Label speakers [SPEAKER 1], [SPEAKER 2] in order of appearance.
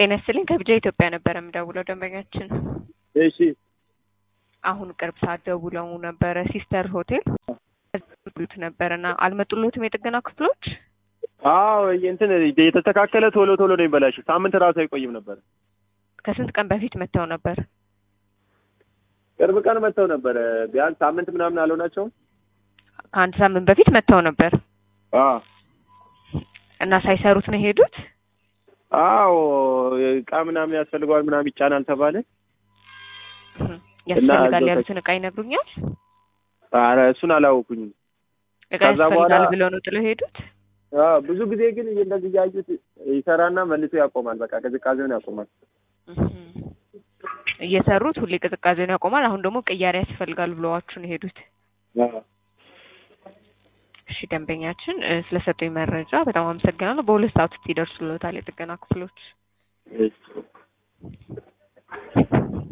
[SPEAKER 1] ጤና ይስጥልኝ ከቢጃ ኢትዮጵያ ነበረ የምደውለው ደንበኛችን
[SPEAKER 2] እሺ
[SPEAKER 1] አሁን ቅርብ ሰዓት ደውለው ነበረ ሲስተር ሆቴል ሉት ነበረ እና አልመጡሎትም የጥገና ክፍሎች
[SPEAKER 2] አዎ እንትን የተስተካከለ ቶሎ ቶሎ ነው የሚበላሽው። ሳምንት ራሱ አይቆይም ነበር።
[SPEAKER 1] ከስንት ቀን በፊት መጥተው ነበር
[SPEAKER 2] ቅርብ ቀን መጥተው ነበረ። ቢያንስ ሳምንት ምናምን አልሆናቸውም።
[SPEAKER 1] ከአንድ ሳምንት በፊት መጥተው ነበር
[SPEAKER 2] አዎ
[SPEAKER 1] እና ሳይሰሩት ነው የሄዱት
[SPEAKER 2] አዎ እቃ ምናምን ያስፈልገዋል ምናምን ይጫናል ተባለ።
[SPEAKER 1] ያስፈልጋል
[SPEAKER 2] እዛው
[SPEAKER 1] ያሉትን እቃ ይነግሩኛል
[SPEAKER 2] ኧረ እሱን አላወኩኝም።
[SPEAKER 1] እቃ
[SPEAKER 2] ከዛ
[SPEAKER 1] ያስፈልጋል
[SPEAKER 2] በኋላ-
[SPEAKER 1] ብለው ነው ጥለው የሄዱት
[SPEAKER 2] አዎ ብዙ ጊዜ ግን እንደዚህ እያዩት ይሰራና መልሶ ያቆማል። በቃ ቅዝቃዜውን ያቆማል።
[SPEAKER 1] እየሰሩት ሁሌ ቅዝቃዜውን ያቆማል አሁን ደግሞ ቅያሬ ያስፈልጋል ብለዋችሁ ነው የሄዱት
[SPEAKER 2] አዎ
[SPEAKER 1] እሺ ደንበኛችን እ፣ ስለሰጡኝ መረጃ በጣም አመሰግናለሁ በሁለት ሰዓት ውስጥ ይደርሱልዎታል የጥገና ክፍሎች
[SPEAKER 2] እሺ